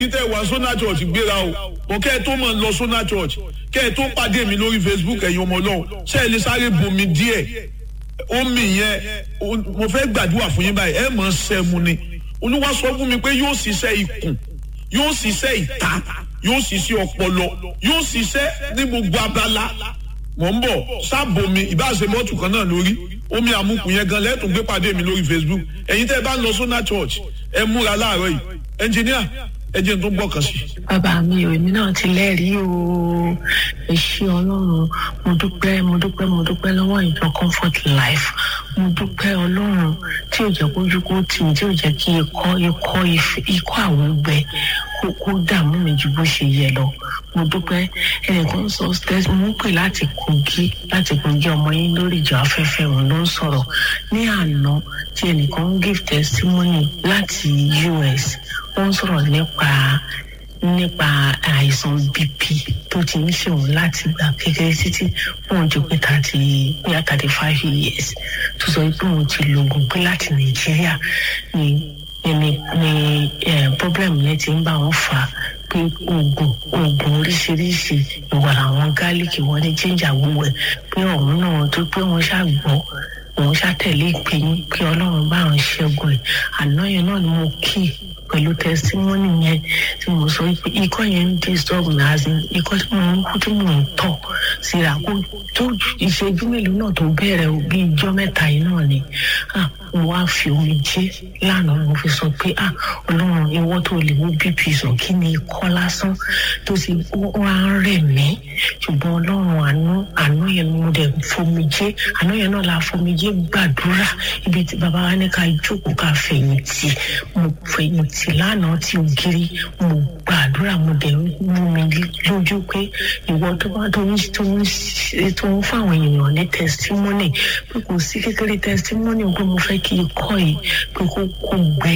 ibi tẹ́ wà sona church gbéra o kò kẹ́ ẹ tó mọ̀ lọ sona church kẹ́ ẹ tó pàdé mi lórí facebook ẹ̀yin ọmọ ọlọ́run ṣé ẹ lè sáré bomi díẹ̀ omi yẹn mo fẹ́ gbàdúrà fún yín báyìí ẹ mọ̀ sẹ́mu ni olúwa sọ fún mi pé yóò ṣiṣẹ́ ikùn yóò ṣiṣẹ́ ìta yóò ṣiṣẹ́ ọpọlọ yóò ṣiṣẹ́ ní gbogbo abala mọ̀ ń bọ̀ sábòmi ìbáṣe mọ́tò kan náà lórí omi àmukù yẹn gan lẹ́tùn gbé pàdé mi lórí facebook ẹ̀yin tẹ́ ẹ bá ń lọ sọ́nà church ẹ múra láàárọ̀ yìí ẹnjìníà ẹ jẹ́ n tó gbọ́kàn sí. bàbá mi ò èmi náà ti lẹ́rìí o ẹ ṣé ọlọ́run mo dúpẹ́ mo dúpẹ́ mo dúpẹ́ lọ́wọ́ ìjọ comfort life mo dúpẹ́ ọlọ́run tí ò jẹ́ kójú kó tì mí tí ò jẹ́ kí ikọ́ ikọ́ ikọ́ àwọn gbẹ kó kó dààmú mi ju bó ṣe yẹ lọ mo dúpẹ́ ẹnìkan sọ stẹ́sì mo ń pè láti kogi láti kogi ọmọ yín lórí ìjọ afẹ́fẹ́ òun ló ń sọ̀rọ̀ ní àná tí ẹnìkan ń give testimony láti us ó ń sọ̀rọ̀ nípa nípa àìsàn bp tó ti ń ṣòwò láti gbà kékeré títí wọn jù pé thirty bóyá thirty five years tó sọ pé òun ti lo oògùn pé láti nàìjíríà ni ni ni problem yẹn ti ń bá wọn fà á pé oògùn oògùn oríṣiríṣi ìwà àwọn gálíkì wọn ní jíjà gbogbo ẹ pé ọ̀hún náà tó pé wọ́n ṣàgbọ́ òun ṣàtẹ̀lé ìpè yín pé ọlọ́run bá àwọn ṣẹ́gun ẹ̀ àná yẹn náà ni mo kí i pẹ̀lú tẹsítímọ́nì yẹn tí mo sọ pé ikọ́ yẹn ń disturb mi àti ikọ́ tí mo ń kú tí mo ń tọ̀ síra kó tó ìṣẹ́jú mélòó náà tó bẹ̀rẹ̀ o bí ijọ́ mẹ́ta yìí náà ni mo wá fi omi jẹ́ lánàá mo fi sọ pé ọlọ́run ìwọ tó lè mú bp sọ kí ni ikọ́ lásán tó ti wá ń rẹ̀ mí ṣùgbọ́n ọlọ́run àánú àánú yẹn mo dẹ̀ fomi jẹ́ àánú yẹn náà la fomi jẹ́ gbàdúrà ibi tí bàbá wa ní ká jókòó ká fẹ̀yìntì mo fẹ̀yìntì lánàá tí ògiri mo gbàdúrà mo dẹ̀ mú mi lójú pé ìwọ tó bá tó ń tó ń tó ń fáwọn èèyàn ní testimony pé kò sí kékeré testimony pé mo fẹ́ kí ikọ́ yìí pé kó kó gbẹ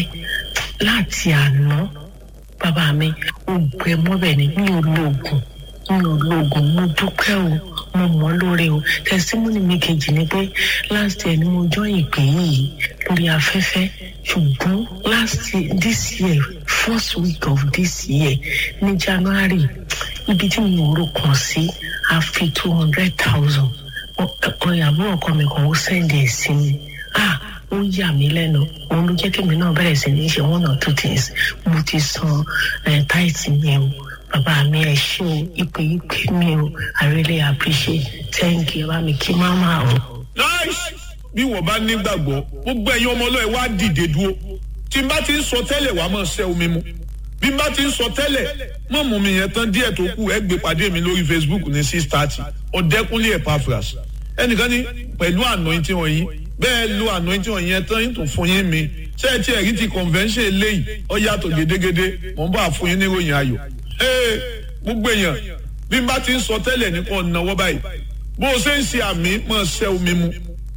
láti àná bàbá mi ó gbẹ mọ́bẹ̀ ni mi ò lo oògùn mi ò lo oògùn mo dúpẹ́ o mo mọ̀ lóore o testimony mi kejì ni pé last year ni mo jọ ìpè yìí lórí afẹ́fẹ́ ṣùgbọ́n last year this year first week of this year ní january ibi tí mo rò kàn sí a fi two hundred thousand ọ̀yàbọ̀ ọkọ mi kan ó sẹ́ndì ẹ̀ sí mi ah ó yà mí lẹ́nu òun ló jẹ́ kí mi náà bẹ̀rẹ̀ sí ní ṣe one or two things mo ti san táìtì yẹn o bàbá mi ẹ ṣé o ìpè ìpè mi o i really appreciate thank you bá mi kí máma o. nice bí wọ́n bá nígbàgbọ́ gbogbo ẹ̀yin ọmọ ọlọ́ọ̀ wá dìde dúró tí n bá ti ń sọ tẹ́lẹ̀ wàá máa ṣẹ́ omi mu bí n bá ti ń sọ tẹ́lẹ̀ mọ̀ mú mi yẹn tán díẹ̀ tó kù ẹ gbé pàdé mi lórí facebook ní six thirty ọ̀dẹ́kúnlé epaphras ẹnìkan ní pẹ̀lú anointing wọ̀nyí bẹ́ẹ̀ lo anointing wọ̀nyí yẹn tán yín tó fún yín mi ṣé ẹ ti ẹ̀rí ti convention eléyìí ọ yàtọ̀ gédégédé mọ̀ n bá fún yín níròyìn ayọ̀ ee gbogbo èèyàn bí n bá ti ń sọ tẹ́lẹ̀ nípa ọ̀nàwọ́ báyìí bó o ṣe ń ṣe àmì máa ṣẹ́ omi mu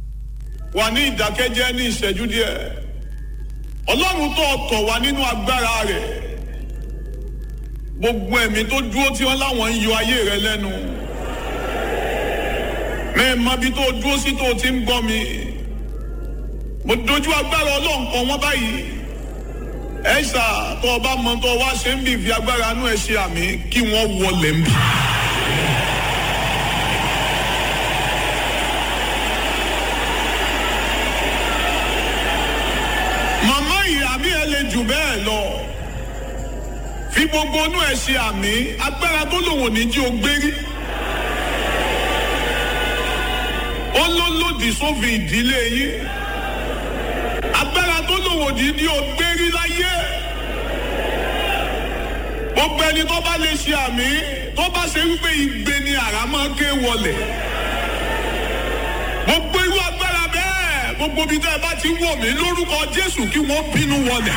wà ní ìdákẹ́jẹ́ ní ìṣẹ́jú díẹ̀ ọlọ́run tó tọ̀ wá nínú agbára rẹ̀ gbogbo ẹ̀mí tó dúró tí wọ́n láwọn ń yọ ayé rẹ lẹ́nu mẹ́ẹ̀mọ́ bí tó dúró sí tó ti ń gbọ́ mi mo dojú agbára ọlọ́run kan wọ́n báyìí ẹ ṣá tó o bá mọ tó o wá ṣe ń bì fi agbára inú ẹ ṣe àmì kí wọ́n wọlé ń bì. màmá yìí àmì ẹ lè jù bẹ́ẹ̀ lọ fi gbogbo inú ẹ ṣe àmì agbára tó lòun ò ní jí o gbérí. ó ló lòdì sófin ìdílé yín agbára tó lòun ò ní jí o gbérí láyé. gbogbo ẹni tó bá lè ṣe àmì tó bá ṣe wípé igbe ni àrá máa ké wọlé. gbogbo irú agbára bẹ́ẹ̀ gbogbo ibi tẹ́ ẹ bá ti wọ̀ mí lórúkọ Jésù kí wọ́n bínú wọlé.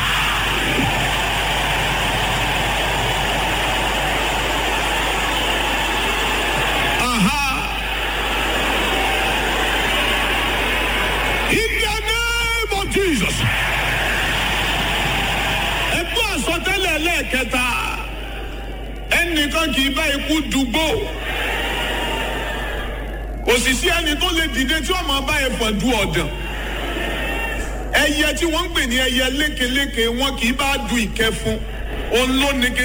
In the name of Jesus. Ẹgbẹ́ àsọtẹ́lẹ̀ lẹ́ẹ̀kẹta. Ẹnìkan kì í bá ikú dùgbò. Kò sì sí ẹni tó lè dìde tí wọ́n máa bá ẹ̀fọn du ọ̀dàn. Ẹyẹ tí wọ́n ń pè ní ẹyẹ lékeleke wọn kì í bá du ìkẹfun. Òun ló ní kí